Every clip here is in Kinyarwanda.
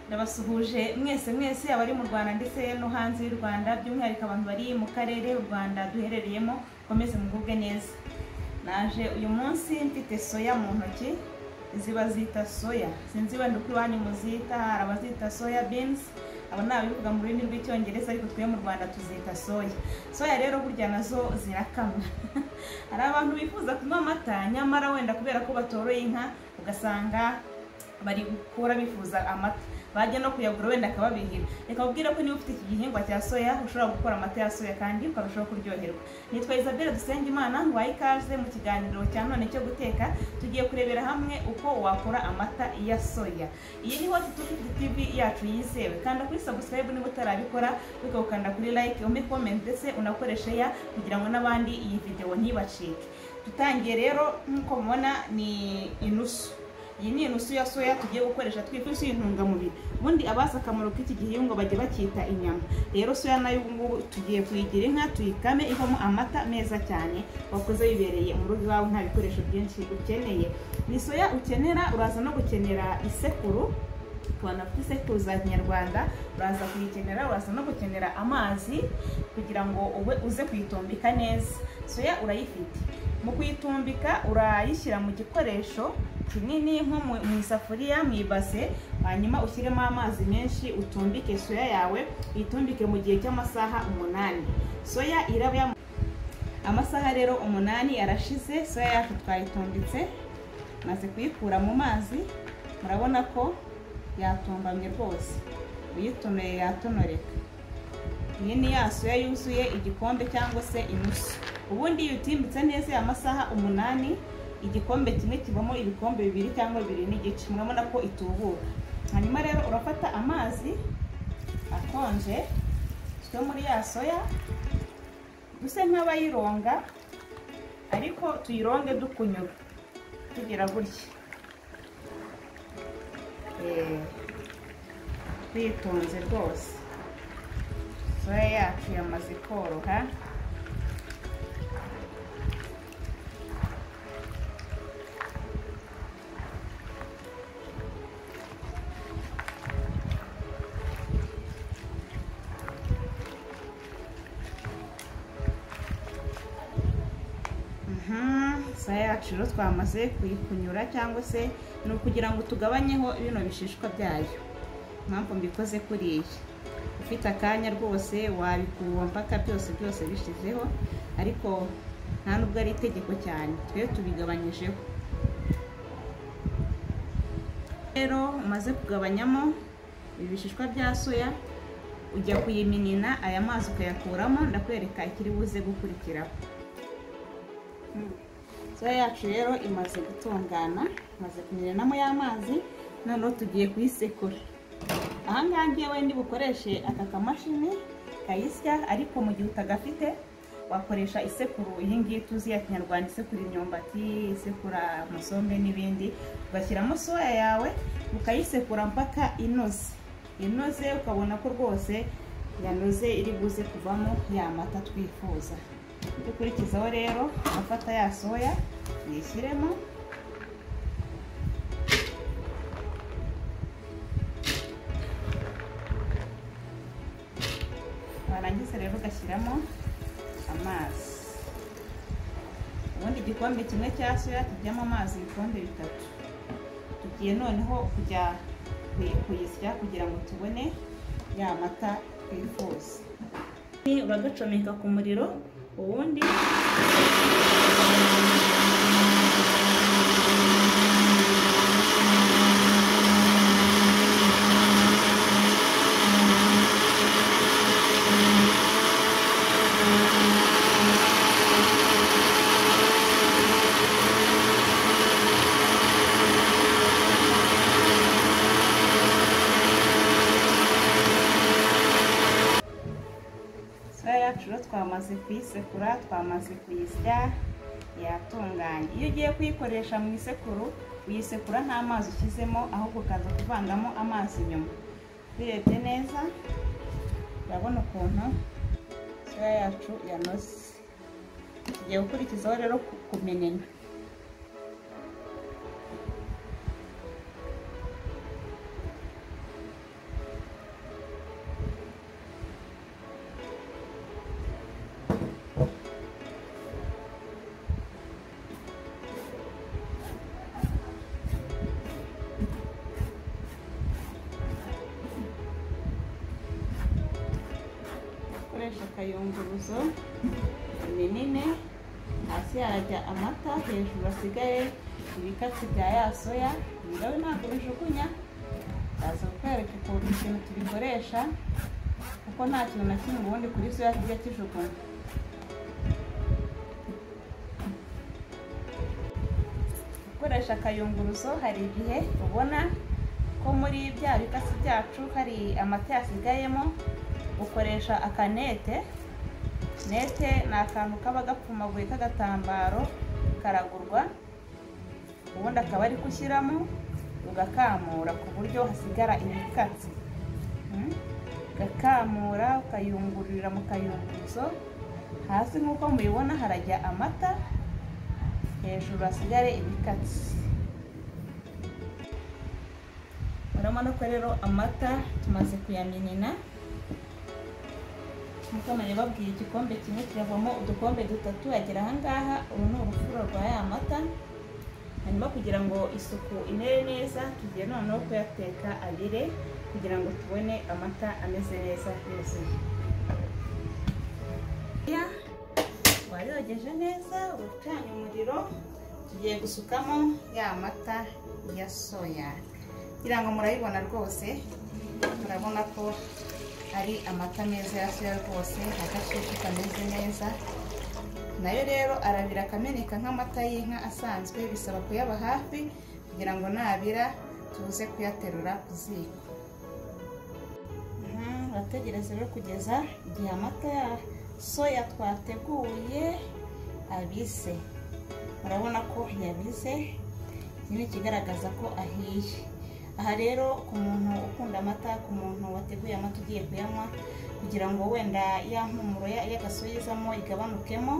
ndabasuhuje mwese mwese abari mu rwanda ndetse no hanze y'u rwanda by'umwihariko abantu bari mu karere u rwanda duherereyemo komeze mugubwe neza naje uyu munsi mfite soya mu ntoki izi bazita soya sinzi wenda uko iwanyu muzita hari abazita soya beans aba ni abivuga mu rurimi rw'icyongereza ariko twe mu rwanda tuzita soya soya rero burya nazo zirakamwa hari abantu bifuza kunywa amata nyamara wenda kubera ko batoroye inka ugasanga bari gukura bifuza amata bajya no kuyagura wenda akababihira reka mubwire ko niba ufite iki gihingwa cya soya ushobora gukora amata ya soya kandi ukarushaho kuryoherwa nitwa isabelle dusengimana nguhaye ikaze mu kiganiro cya none cyo guteka tugiye kurebera hamwe uko wakora amata ya soya iyi ni hoti tufuti tv yacu yizewe kanda kuri subscribe niba utarabikora ariko ukanda kuri like umpe comment ndetse unakoreshe ya kugira ngo n'abandi iyi videwo ntibacike dutangiye rero nk'uko mubona ni inusu iyi ni inusu ya soya tugiye gukoresha twifashisha intungamubiri ubundi abazi akamaro k'iki gihingwa bajya bacyita inyama rero soya nayo ubu ngubu tugiye kuyigira inka tuyikame ivamo amata meza cyane wakoze wibereye mu rugo iwawe nta bikoresho byinshi ukeneye ni soya ukenera uraza no gukenera isekuru tukabona afite isekuru za kinyarwanda uraza kuyikenera uraza no gukenera amazi kugira ngo ube uze kuyitumbika neza soya urayifite mu kuyitumbika urayishyira mu gikoresho kinini nko mu isafuriya mu ibase hanyuma ushyiremo amazi menshi utumbike soya yawe uyitumbike mu gihe cy'amasaha umunani soya iraba amasaha rero umunani arashize soya yacu twayitumbitse maze kuyikura mu mazi murabona ko yatumbamye rwose uyitunoye yatonoreka iyi ni ya soya yuzuye igikombe cyangwa se inusu ubundi iyo utimbitse neza amasaha umunani igikombe kimwe kibamo ibikombe bibiri cyangwa bibiri n'igice murabona ko itubuka hanyuma rero urafata amazi akonje yo muri ya soya duse nk'abayironga ariko tuyironge dukunyura tugira gutya twitonze rwose soya yacu yamaze koroha soya yacu rero twamaze kuyikunyura cyangwa se ni ukugira ngo tugabanyeho bino bishishwa byayo impamvu mbikoze kuriya ufite akanya rwose wabikuba mpaka byose byose bishizeho ariko nta nubwo ari itegeko cyane twe tubigabanyijeho rero umaze kugabanyamo ibi bishishwa bya soya ujya kuyiminina aya mazi ukayakuramo ndakwereka ikiri buze gukurikiraho soya yacu rero imaze gutungana imaze kunyuranamo y'amazi noneho tugiye kuyisekura ahangaha ngiye wenda bukoreshe aka kamashini kayisya ariko mu gihe utagafite wakoresha isekuru iyi ngiyi tuzi ya kinyarwanda isekura imyumbati isekura amasombe n'ibindi ugashyiramo soya yawe ukayisekura mpaka inoze inoze ukabona ko rwose yanoze iri buze kuvamo ya mata twifuza dukurikizaho rero afata ya soya uyishyiremo warangiza rero ugashyiramo amazi ubundi igikombe kimwe cya soya kijyamo amazi ibikombe bitatu tugiye noneho kujya kuyisya kugira ngo tubone ya mata twifuza uragacomeka ku muriro ubundi twamaze kuyisekura twamaze kuyisya yatunganye iyo ugiye kuyikoresha mu isekuru uyisekura nta mazi ushyizemo ahubwo ukaza kuvangamo amazi nyuma urebye neza urabona ukuntu soya yacu yanoze tugiye gukurikizaho rero kumenenya akayunguruzo minini hasi harajya amata hejuru hasigaye ibikatsi bya ya soya ibirahure ntabwo bijugunya ndaza kukwereka ukuntu ikintu tubikoresha kuko nta kintu na kimwe ubundi kuri soya kijya kijugunywa gukoresha akayunguruzo hari igihe ubona ko muri bya bikatsi byacu hari amata yasigayemo ukoresha akanete nete ni akantu kaba gapfumaguye k'agatambaro karagurwa ubundi akaba ari kushyiramo ugakamura ku buryo hasigara ibikatsi Mm? ugakamura ukayungururira mu kayunguruzo hasi nk'uko mubibona harajya amata hejuru hasigare ibikatsi urabona ko rero amata tumaze kuyaminina nk'uko nabibabwiye igikombe kimwe kiravamo udukombe dutatu agera ahangaha uru ni urufuro rwa ya mata hanyuma kugira ngo isuku imere neza tugiye noneho kuyateka abire kugira ngo tubone amata ameze neza yuzuye wayogeje neza ucanye umuriro tugiye gusukamo ya mata ya soya kugira ngo murayibona rwose murabona ko ari amata meza ya soya rwose agashyushyu kameze neza nayo rero arabira akameneka nk'amata y'inka asanzwe bisaba kuyaba hafi kugira ngo nabira tuze kuyaterura ku ziko urategereza rero kugeza igihe amata ya soya twateguye abize urabona ko yabize iki ni ikigaragaza ko ahiye aha rero ku muntu ukunda amata ku muntu wateguye amata ugiye kuyanywa kugira ngo wenda ya mpumuro y'agasoyizamo igabanukemo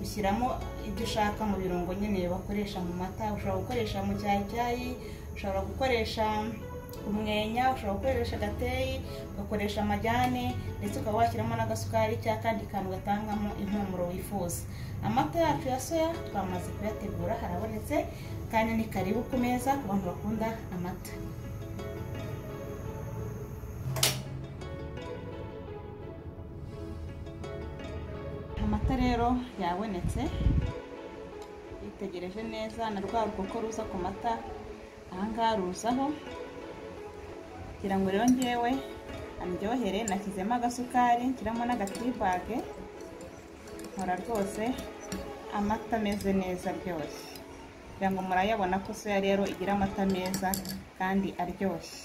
ushyiramo ibyo ushaka mu birungo nyine bakoresha mu mata ushobora gukoresha mu cyayicyayi ushobora gukoresha umwenya ushobora gukoresha agateyi ugakoresha amajyane ndetse ukaba washyiramo n'agasukari cyangwa akandi kantu gatangamo impumuro wifuza amata yacu ya soya twamaze kuyategura harabonetse kandi ni karibu ku meza ku bantu bakunda amata amata rero yabonetse yitegereje neza na rwa ruko ruza ku mata ahangaha ruzaho kugira ngo rero ngewe andyohere nashyizemo agasukari nshyiramo n'agatibage nkora rwose amata ameze neza ryoshye kugira ngo murayabona ko soya rero igira amata meza kandi aryoshye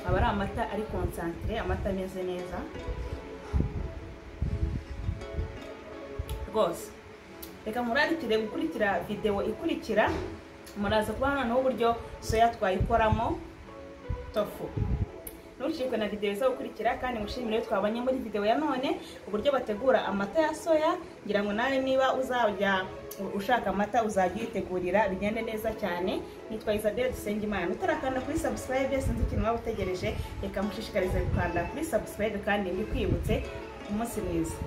aba ari amata ari konsantire amata ameze neza rwose reka murarikire gukurikira videwo ikurikira muraza kuba noneho uburyo soya twayikoramo tofu ntucikwe na videwo iza gukurikira kandi mushimire twabonye muri videwo ya none uburyo bategura amata ya soya ngira ngo nawe niba uzajya ushaka amata uzajya uyitegurira bigende neza cyane nitwa isabelle dusengimana utarakanda kuri sabusikarayibe sinzi ikintu waba utegereje reka mushishikarize gukanda kuri sabusikarayibe kandi mbikwibutse umunsi mwiza